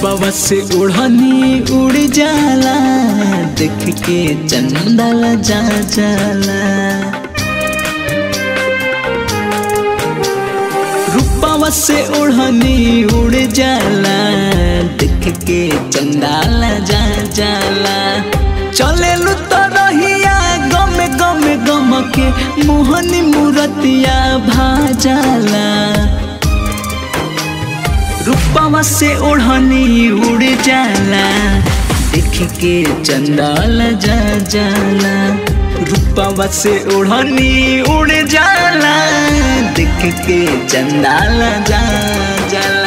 रूपवा से उड़नी उड़ जाला देख के चंदल जा जाला रूपवा से उड़नी उड़ जाला देख के चंदाल जा जाला चले लू तो रहिया गम गम गम के मोहनी मूरतिया भाजाला रूपवा से ओढ़नी उड़ जाला देख के चंदाल जा जाला रूपवा से ओढ़नी उड़ जाला देख के चंदाल जा जाला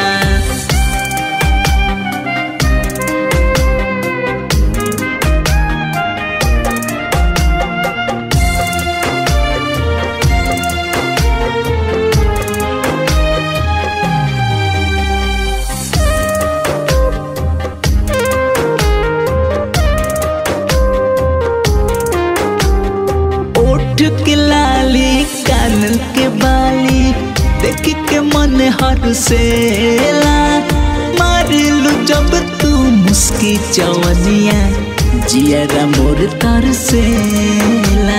ओठ के लाली कान के बाली देख के मन हर सेला मारिलू जब तू मुस्की चवनिया जियरा मोर तर सेला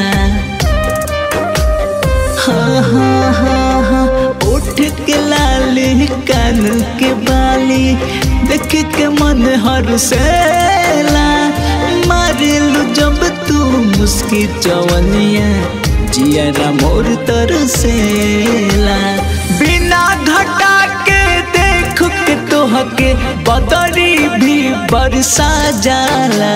हाँ हाँ हाँ हाँ ओठ के लाली कान के बाली देख के मन हर सेला मारिलू जब तू मुस्की चवनिया जियरा मोर तरसेला बिना घटा के देख के तोह के बदरी भी बरसा जाला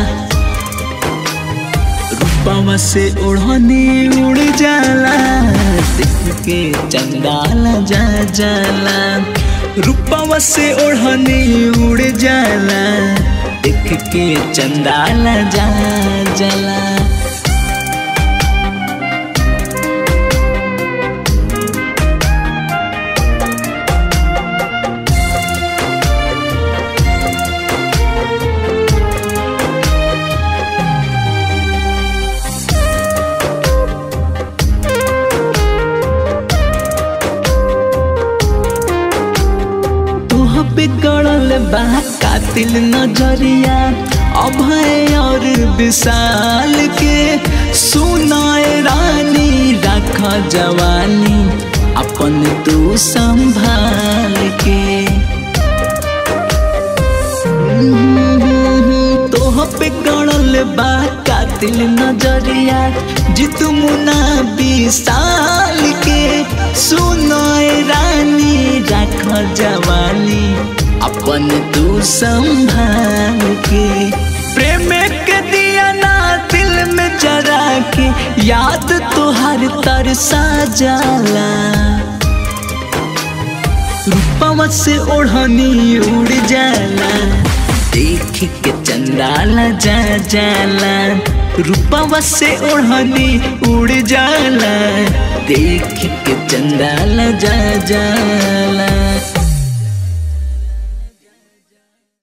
रूपवा से ओढ़नी उड़ जाला देख के चंदाल जा जाला रूपवा से ओढ़नी उड़ जाला देख के चंदाल जा जाला तोह पे गड़ल बा कातिल नजरिया अभय और विशाल के सुनाए रानी रख जवानी अपन तू संभाल के तोह पे गड़ल बा कातिल नजरिया जितु मुना विशाल के सुनाए रानी रख जवानी अपन तू संभाल के प्रेम के दिया ना दिल में जरा के याद तुहार तरसा जाला रूपवा से ओढ़नी उड़ जाला देख के चंदाला जा जाला रूपवा से ओढ़नी उड़ जाला देख के चंदाला जा जाला